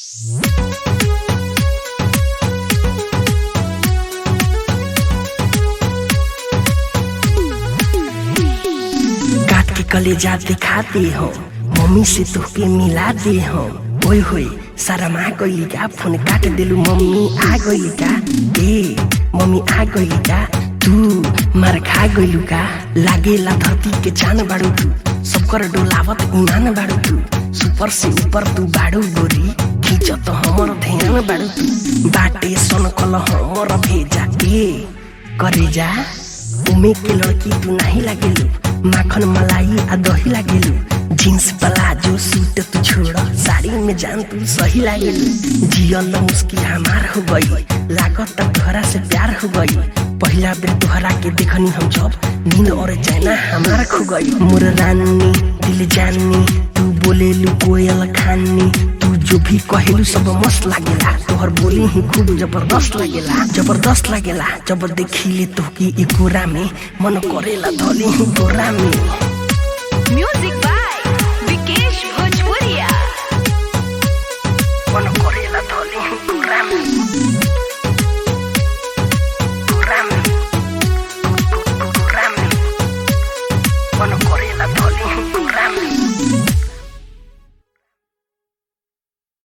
काट के कलेजा दिखाते हो मम्मी से तोहके मिला दे हो ओए होए शर्मा गइली का फोन काट देलू मम्मी आ गइली का ए मम्मी आ गइली का तू मार खा गइलू का लागेला धरती के चान बाड़ू तू सबकर डोलावत ईमान बाड़ू तू सुपर से ऊपर तू बाड़ू गोरी खींचत हमर ध्यान बाड़ू तू बाटे सन कल हमर भेजा ए करे जा उमे के लड़की तू नहीं लागेलू माखन मलाई आ दही लागेलू जींस प्लाजो सूट तू छोड़ साड़ी में जान तू सही लागेलू जियल मुस्की हमार हो गई लागत तोहरा से प्यार हो गई पहला बेर तोहरा के देखनी हम जब नींद और चैना हमार खो गई मोर रानी दिल जानी तू बोलेलू कोयल खानी तू जो भी कहेलू सब मस्त लागेला तोहर बोली ही खूब जबरदस्त लागेला जबरदस्त लागेला जब देखिले तोहकी एकोरा में मन करेला धली ही गोरा में Music by